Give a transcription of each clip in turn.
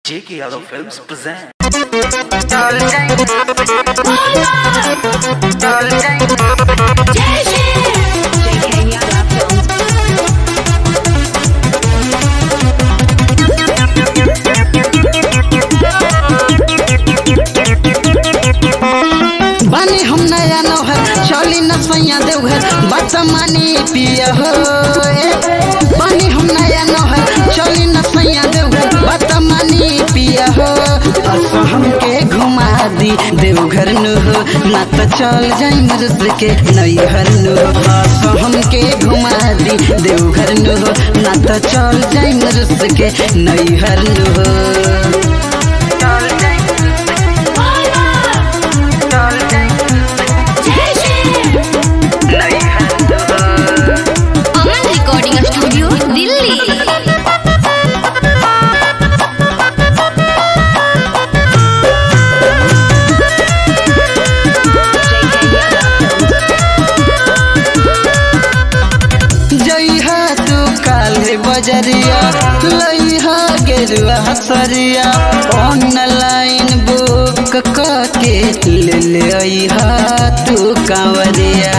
J.K. Yadav Films present. बानी हम नया नौहर चली न सैया देवघर बात मानी पिया हो ए। बानी हम नया नौहर चली न सैया देवघर बात मानी पिया हो असो हमके घुमा दी देवघर नु हो ना तो चल जाई मरुद के नैहर नु हो असो हमके घुमा दी देवघर नु हो ना तो चल जाई मरुद के नैहर नु हो अमन रिकॉर्डिंग स्टूडियो दिल्ली जइहा तू काले बजरिया लइहा गेरुआ सरिया ऑनलाइन बुक के ले ले अइहा तू कांवरिया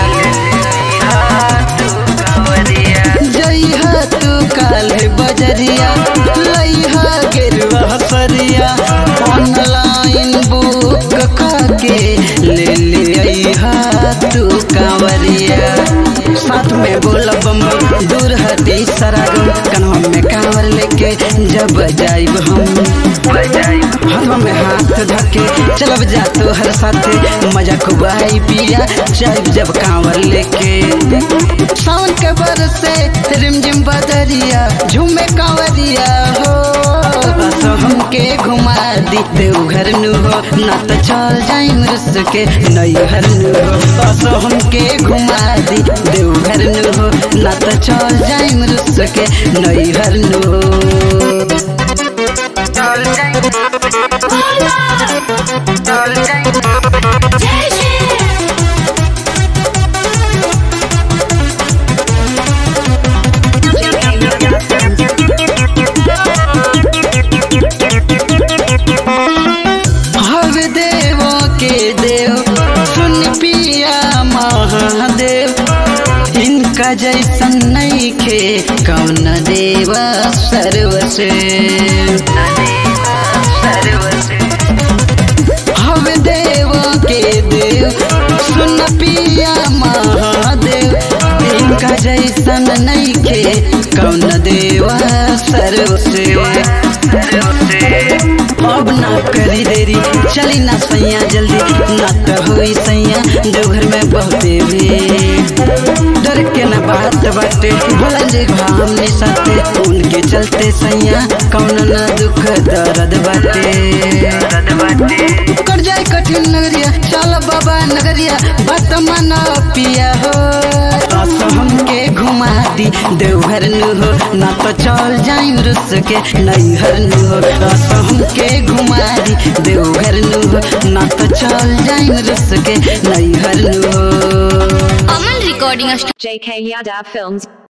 जइहा तू काले बजरिया लइहा गेरुआ सरिया ऑनलाइन बुक के ले ले अइहा तू कांवरिया साथ में बोला बम दूर हटी सरागम कन्हा में कांवर लेके जब जाइब हम हाथों में हाथ धके चलब जा तो हर साथे मजा खूब आई पिया जाइब जब कांवर लेके सावन के बरसे रिमझिम बदरिया झूमे कांवरिया हो बस हमके घुमा दी देवघर नु हो ना तो चल जाई रुस के नैहर नु हो बस हमके घुमा दी देवघर नु हो ना तो चल जाई रुस के नैहर नु हो हर देवों के देव सुन पिया महादेव इनका जैसन नहीं खे कौन देव सर्वसे हव देवों के देव सुन पिया महादेव इनका जैसन नहीं खे कौन देव सर्वसे अब ना करी देरी चली ना सैया जल्दी ना तो हुई सैया देवघर में बहुते भी डर के ना बात बाटे भोला जी हमने साथे उनके चलते सैया कौन ना दुख दर्द बाटे कर जाए कठिन नगरिया चल बाबा नगरिया बात माना पिया हो बस हमके घुमा दी देवघर नु हो ना तो चल जाई रुस के नैहर नु हो बस हमके घुमा दी देवघर नु हो ना तो चल जाई रुस के नैहर नु हो Aman recording JK Yadav Films